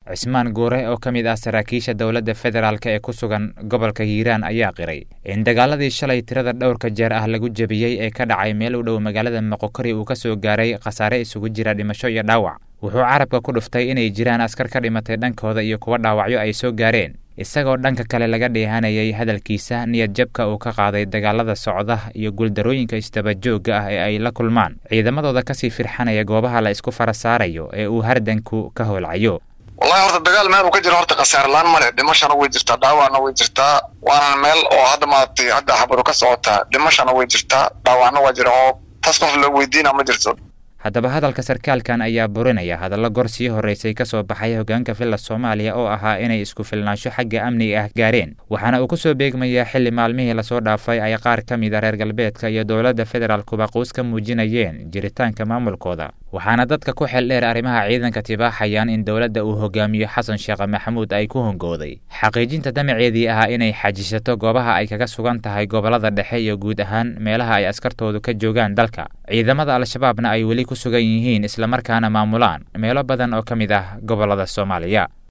cismaan guure oo ka mid ah saraakiisha dowladda federaalk ee ku sugan gobolka hiiraan ayaa qiray in dagaaladii shalay tirada dhowrka jeer ah lagu jebiyey ee ka dhacay meel u dhow magaalada moqokori uu ka soo gaaray khasaare isugu jira dhimasho iyo dhaawac wuxuu carabka ku dhuftay inay jiraan askar ka dhimatay dhankooda iyo kuwa dhaawacyo ay soo gaareen isagoo dhanka kale laga dheehanayay hadalkiisa niyad jabka uu ka qaaday dagaalada socda iyo guuldarooyinka isdabajoogga ah ee ay la kulmaan ciidamadooda kasii firxanaya goobaha la isku fara saarayo ee uu hardanku ka howlcayo wallahi horta dagaal meel uu ka jiro horta khasaarlaan male dhimashana way jirtaa dhaawacna way jirtaa waana meel oo hadda maaragtay hadda xabaru ka socotaa dhimashana way jirtaa dhaawacna waa jira oo taas qof la weydiina ma jirto haddaba hadalka sarkaalkan ayaa burinaya hadallo gor sii horraysay ka soo baxay hoggaanka villa soomaaliya oo ahaa inay isku filnaansho xagga amniga ah gaareen waxaana uu ku soo beegmayaa xilli maalmihii lasoo dhaafay ay qaar ka mid a reer galbeedka iyo dowladda federaalkuba quus ka muujinayeen jiritaanka maamulkooda waxaana dadka ku xel dheer arrimaha ciidanka tibaaxayaan in dowladda uu hogaamiyo xasan sheekh maxamuud ay ku hongooday xaqiijinta damaceedii ahaa inay xajisato goobaha ay kaga sugan tahay gobollada dhexe iyo guud ahaan meelaha ay askartoodu ka joogaan dalka ciidamada al-shabaabna ay weli ku sugan yihiin islamarkaana maamulaan meelo badan oo ka mid ah gobollada soomaaliya